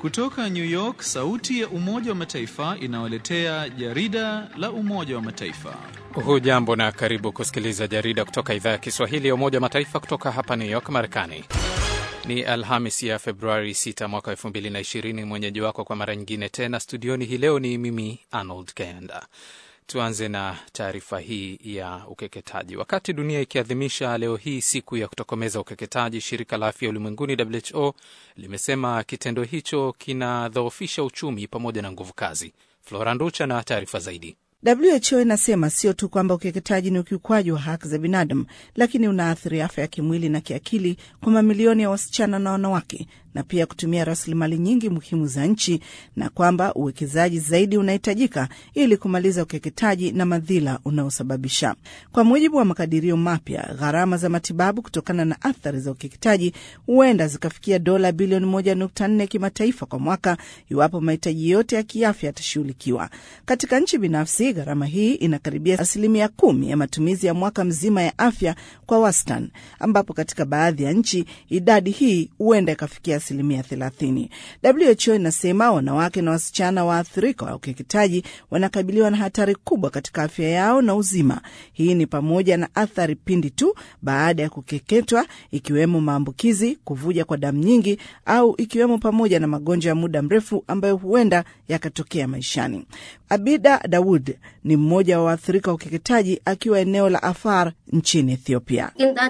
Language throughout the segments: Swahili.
Kutoka New York, sauti ya Umoja wa Mataifa inawaletea jarida la Umoja wa Mataifa. Hujambo na karibu kusikiliza jarida kutoka idhaa ya Kiswahili ya Umoja wa Mataifa kutoka hapa New York, Marekani. Ni Alhamis ya Februari 6 mwaka 2020. Mwenyeji wako kwa mara nyingine tena studioni hii leo ni mimi Arnold Kenda. Tuanze na taarifa hii ya ukeketaji. Wakati dunia ikiadhimisha leo hii siku ya kutokomeza ukeketaji, shirika la afya ulimwenguni WHO limesema kitendo hicho kinadhoofisha uchumi pamoja na nguvu kazi. Flora Nducha na taarifa zaidi. WHO inasema sio tu kwamba ukeketaji ni ukiukwaji wa haki za binadamu, lakini unaathiri afya ya kimwili na kiakili kwa mamilioni ya wasichana na wanawake, na pia kutumia rasilimali nyingi muhimu za nchi, na kwamba uwekezaji zaidi unahitajika ili kumaliza ukeketaji na madhila unaosababisha. Kwa mujibu wa makadirio mapya, gharama za matibabu kutokana na athari za ukeketaji huenda zikafikia dola bilioni 1.4 kimataifa kwa mwaka iwapo mahitaji yote ya kiafya yatashughulikiwa. Katika nchi binafsi gharama hii inakaribia asilimia kumi ya matumizi ya mwaka mzima ya afya kwa wastani, ambapo katika baadhi ya nchi idadi hii huenda ikafikia asilimia thelathini. WHO inasema wanawake na wasichana waathirika wa ukeketaji wanakabiliwa na hatari kubwa katika afya yao na uzima. Hii ni pamoja na athari pindi tu baada ya kukeketwa, ikiwemo maambukizi, kuvuja kwa damu nyingi, au ikiwemo pamoja na magonjwa ya muda mrefu ambayo huenda yakatokea maishani. Abida Daud ni mmoja wa waathirika wa ukeketaji akiwa eneo la Afar nchini Ethiopia.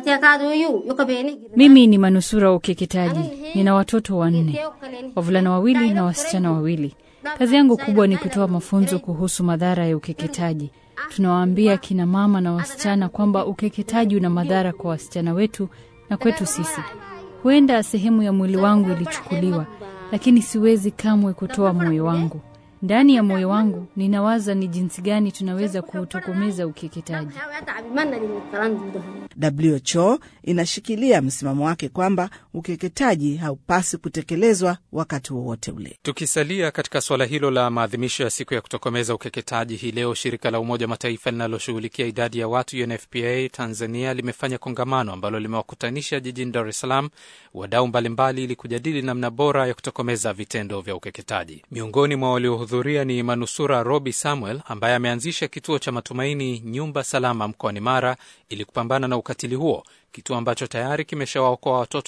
Mimi ni manusura wa ukeketaji. Nina watoto wanne, wavulana wawili na wasichana wawili. Kazi yangu kubwa ni kutoa mafunzo kuhusu madhara ya ukeketaji. Tunawaambia kina mama na wasichana kwamba ukeketaji una madhara kwa wasichana wetu na kwetu sisi. Huenda sehemu ya mwili wangu ilichukuliwa, lakini siwezi kamwe kutoa moyo wangu. Ndani ya moyo wangu ninawaza ni jinsi gani tunaweza kuutokomeza ukeketaji. WHO inashikilia msimamo wake kwamba ukeketaji haupasi kutekelezwa wakati wowote ule. Tukisalia katika suala hilo la maadhimisho ya siku ya kutokomeza ukeketaji, hii leo shirika la Umoja wa Mataifa linaloshughulikia idadi ya watu UNFPA Tanzania limefanya kongamano ambalo limewakutanisha jijini Dar es Salaam wadau mbalimbali ili kujadili namna bora ya kutokomeza vitendo vya ukeketaji. Miongoni mwa waliohudhuria ni manusura Robi Samuel ambaye ameanzisha kituo cha Matumaini Nyumba Salama mkoani Mara ili kupambana na ukatili huo, kituo ambacho tayari kimeshawaokoa watoto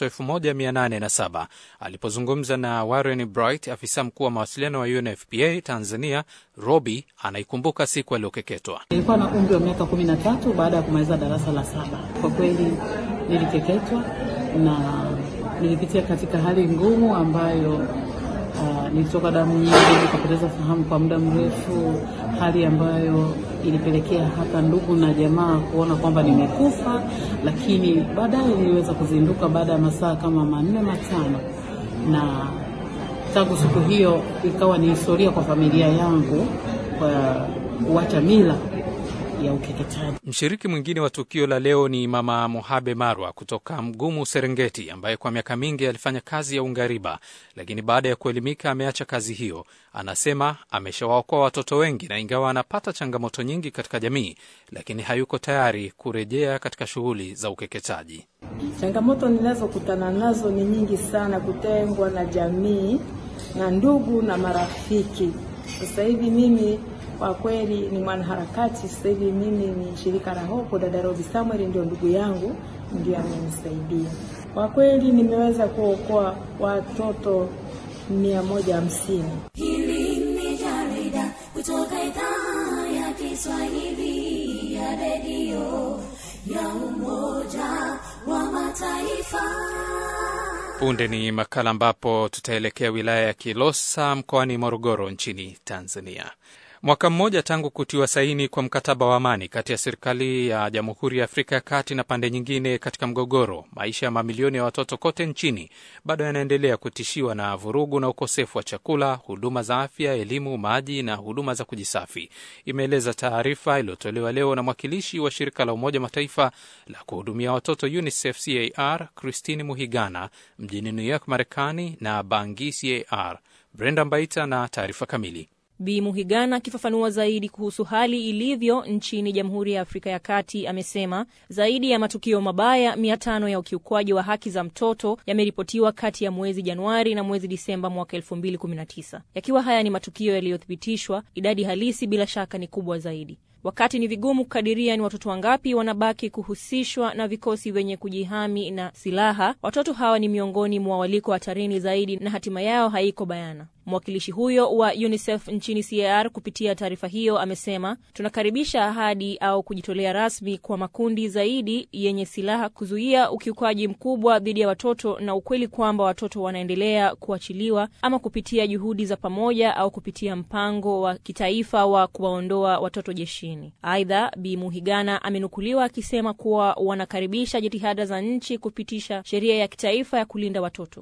1807. Alipozungumza na Warren Bright, afisa mkuu wa mawasiliano wa UNFPA Tanzania, Robi anaikumbuka siku aliyokeketwa. Nilikuwa na umri wa miaka 13 baada ya kumaliza darasa la saba. Kwa kweli nilikeketwa na nilipitia katika hali ngumu ambayo Uh, nilitoka damu nyingi, nikapoteza fahamu kwa muda mrefu, hali ambayo ilipelekea hata ndugu na jamaa kuona kwamba nimekufa, lakini baadaye niliweza kuzinduka baada ya masaa kama manne matano, na tangu siku hiyo ikawa ni historia kwa familia yangu kwa kuacha mila ya ukeketaji. Mshiriki mwingine wa tukio la leo ni Mama Mohabe Marwa kutoka Mgumu, Serengeti, ambaye kwa miaka mingi alifanya kazi ya ungariba, lakini baada ya kuelimika ameacha kazi hiyo. Anasema ameshawaokoa watoto wengi, na ingawa anapata changamoto nyingi katika jamii, lakini hayuko tayari kurejea katika shughuli za ukeketaji. Changamoto ninazokutana nazo ni nyingi sana, kutengwa na jamii na ndugu na marafiki. Sasa hivi mimi kwa kweli ni mwanaharakati. Sasa hivi mimi ni shirika la Hopo, dada Robi Samuel ndio ndugu yangu, ndio amenisaidia kwa kweli. Nimeweza kuokoa watoto mia moja hamsini. Hili ni jarida kutoka idhaa ya Kiswahili ya redio ya Umoja wa Mataifa. Punde ni makala ambapo tutaelekea wilaya ya Kilosa mkoani Morogoro nchini Tanzania. Mwaka mmoja tangu kutiwa saini kwa mkataba wa amani kati ya serikali ya Jamhuri ya Afrika ya Kati na pande nyingine katika mgogoro, maisha ya mamilioni ya watoto kote nchini bado yanaendelea kutishiwa na vurugu na ukosefu wa chakula, huduma za afya, elimu, maji na huduma za kujisafi, imeeleza taarifa iliyotolewa leo na mwakilishi wa shirika la Umoja Mataifa la kuhudumia watoto UNICEF CAR Christine Muhigana mjini New York, Marekani na Bangi CAR. Brenda Mbaita na taarifa kamili. Bi Muhigana akifafanua zaidi kuhusu hali ilivyo nchini Jamhuri ya Afrika ya Kati amesema zaidi ya matukio mabaya mia tano ya ukiukwaji wa haki za mtoto yameripotiwa kati ya mwezi Januari na mwezi Disemba mwaka 2019. Yakiwa haya ni matukio yaliyothibitishwa, idadi halisi bila shaka ni kubwa zaidi. Wakati ni vigumu kukadiria ni watoto wangapi wanabaki kuhusishwa na vikosi vyenye kujihami na silaha, watoto hawa ni miongoni mwa waliko hatarini zaidi na hatima yao haiko bayana. Mwakilishi huyo wa UNICEF nchini CAR kupitia taarifa hiyo amesema, tunakaribisha ahadi au kujitolea rasmi kwa makundi zaidi yenye silaha kuzuia ukiukaji mkubwa dhidi ya watoto na ukweli kwamba watoto wanaendelea kuachiliwa ama kupitia juhudi za pamoja au kupitia mpango wa kitaifa wa kuwaondoa watoto jeshini. Aidha, Bi Muhigana amenukuliwa akisema kuwa wanakaribisha jitihada za nchi kupitisha sheria ya kitaifa ya kulinda watoto.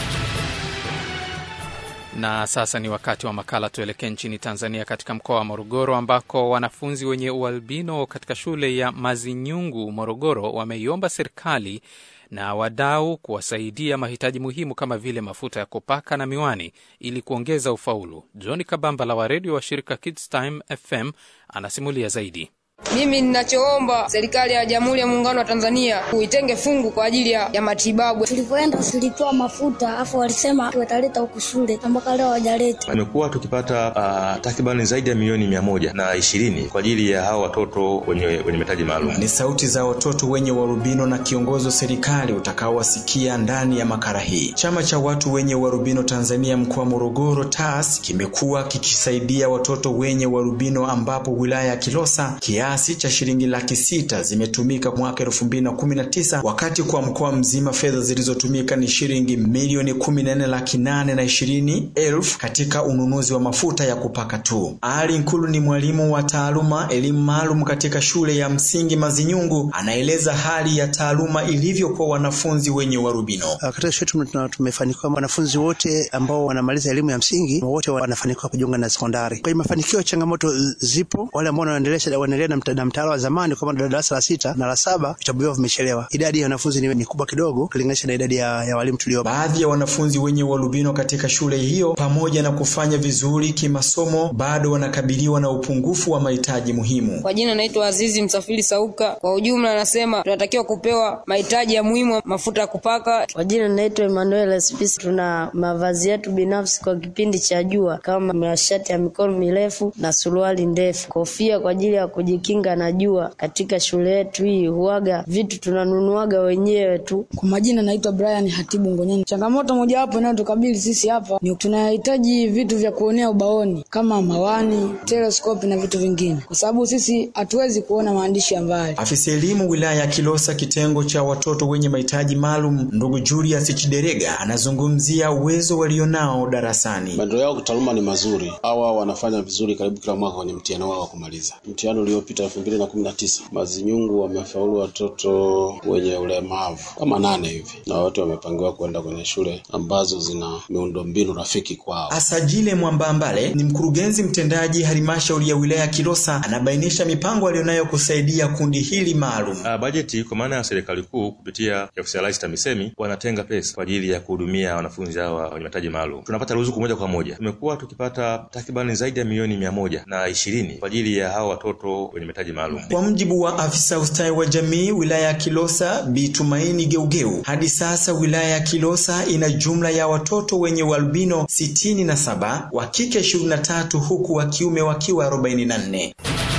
Na sasa ni wakati wa makala. Tuelekee nchini Tanzania, katika mkoa wa Morogoro ambako wanafunzi wenye ualbino katika shule ya Mazinyungu, Morogoro, wameiomba serikali na wadau kuwasaidia mahitaji muhimu kama vile mafuta ya kupaka na miwani ili kuongeza ufaulu. John Kabambala wa redio wa shirika Kids Time FM anasimulia zaidi. Mimi ninachoomba serikali ya Jamhuri ya Muungano wa Tanzania kuitenge fungu kwa ajili ya, ya matibabu. Tulipoenda tulitoa mafuta afu walisema wataleta huku shule mpaka leo hawajaleta. Tumekuwa tukipata uh, takribani zaidi ya milioni mia moja na ishirini kwa ajili ya hao watoto wenye, wenye mahitaji maalum. Ni sauti za watoto wenye uarubino na kiongozi wa serikali utakaowasikia ndani ya makala hii. Chama cha watu wenye uarubino Tanzania mkoa wa Morogoro TAS kimekuwa kikisaidia watoto wenye uarubino ambapo wilaya ya Kilosa kiasi cha shilingi laki sita zimetumika mwaka elfu mbili na kumi na tisa wakati kwa mkoa mzima fedha zilizotumika ni shilingi milioni kumi na nne laki nane na ishirini elfu katika ununuzi wa mafuta ya kupaka tu. Ali Nkulu ni mwalimu wa taaluma elimu maalum katika shule ya msingi Mazinyungu, anaeleza hali ya taaluma ilivyo kwa wanafunzi wenye uarubino. Katika shule tumefanikiwa, wanafunzi wote ambao wanamaliza elimu ya msingi wote wanafanikiwa kujiunga na sekondari. Kwa hiyo mafanikio, changamoto zipo, wale ambao wanaendelea wanaendelea na mtaala wa zamani kwa maana darasa la sita na la saba vitabu vyao vimechelewa. Idadi ya wanafunzi ni, ni kubwa kidogo kulinganisha na idadi ya, ya walimu tulio. Baadhi ya wanafunzi wenye ualbino katika shule hiyo, pamoja na kufanya vizuri kimasomo, bado wanakabiliwa na upungufu wa mahitaji muhimu. Kwa jina naitwa Azizi Msafiri Sauka. Kwa ujumla, anasema tunatakiwa kupewa mahitaji ya muhimu, mafuta ya kupaka. Kwa jina naitwa Emmanuel Spisi. Tuna mavazi yetu binafsi kwa kipindi cha jua kama mashati ya mikono mirefu na suruali ndefu, kofia kwa ajili ya kujikinga na jua. Katika shule yetu hii huaga vitu tunanunuaga wenyewe tu. Kwa majina naitwa Brian Hatibu Ngonyani. Changamoto mojawapo inayotukabili sisi hapa ni tunahitaji vitu vya kuonea ubaoni kama mawani, teleskopi na vitu vingine, kwa sababu sisi hatuwezi kuona maandishi ya mbali. Afisa elimu wilaya ya Kilosa, kitengo cha watoto wenye mahitaji maalum, ndugu Julius Chiderega anazungumzia uwezo walionao darasani. Maendeleo yao kitaaluma ni mazuri, hawa wanafanya vizuri karibu kila mwaka kwenye mtihani wao wa kumaliza. Mtihani uliopita elfu mbili na kumi na tisa Mazinyungu wamefaulu watoto wenye ulemavu kama nane hivi, na wote wamepangiwa kwenda kwenye shule ambazo zina miundombinu rafiki kwao. Asajile Mwambambale ni mkurugenzi mtendaji halmashauri ya wilaya ya Kilosa, anabainisha mipango aliyonayo kusaidia kundi hili maalum. Uh, bajeti kwa maana ya serikali kuu kupitia ofisi ya Rais TAMISEMI wanatenga pesa kwa ajili ya kuhudumia wanafunzi hawa wenye mahitaji maalum. Tunapata ruzuku moja kwa moja, tumekuwa tukipata takribani zaidi ya milioni mia moja na ishirini kwa ajili ya hawa watoto wenye mahitaji maalum. Kwa mjibu wa afisa ustawi wa jamii wilaya ya Kilosa Bi Tumaini Geugeu, hadi sasa wilaya ya Kilosa ina jumla ya watoto wenye ualbino sitini na saba, wa kike ishirini na tatu huku wa kiume wakiwa arobaini na nne.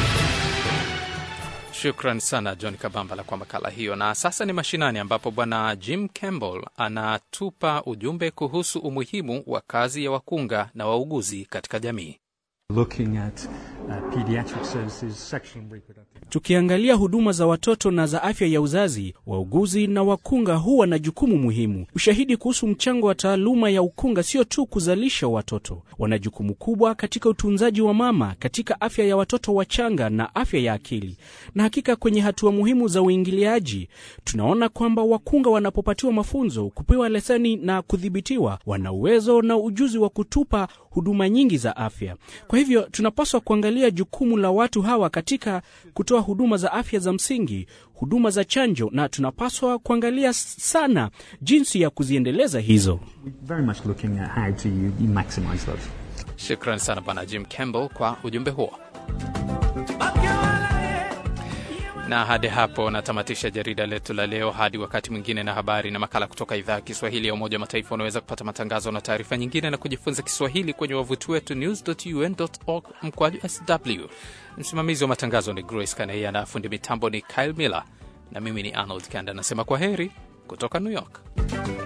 Shukran sana John Kabambala kwa makala hiyo. Na sasa ni mashinani, ambapo bwana Jim Campbell anatupa ujumbe kuhusu umuhimu wa kazi ya wakunga na wauguzi katika jamii. Looking at, uh, pediatric services, sexual and reproductive. Tukiangalia huduma za watoto na za afya ya uzazi, wauguzi na wakunga huwa na jukumu muhimu. Ushahidi kuhusu mchango wa taaluma ya ukunga sio tu kuzalisha watoto, wana jukumu kubwa katika utunzaji wa mama, katika afya ya watoto wachanga na afya ya akili. Na hakika kwenye hatua muhimu za uingiliaji, tunaona kwamba wakunga wanapopatiwa mafunzo, kupewa leseni na kudhibitiwa, wana uwezo na ujuzi wa kutupa huduma nyingi za afya. Kwa hivyo tunapaswa kuangalia jukumu la watu hawa katika kutoa huduma za afya za msingi, huduma za chanjo, na tunapaswa kuangalia sana jinsi ya kuziendeleza hizo. We're very much looking at how to you, you maximize those. Shukran sana Bwana Jim Campbell kwa ujumbe huo. Na hadi hapo natamatisha jarida letu la leo. Hadi wakati mwingine na habari na makala kutoka idhaa ya Kiswahili ya Umoja wa Mataifa. Unaweza kupata matangazo na taarifa nyingine na kujifunza Kiswahili kwenye wavuti wetu news.un.org mkwaju sw. Msimamizi wa matangazo ni Grace Kaneia na fundi mitambo ni Kyle Miller, na mimi ni Arnold Kanda nasema kwa heri kutoka New York.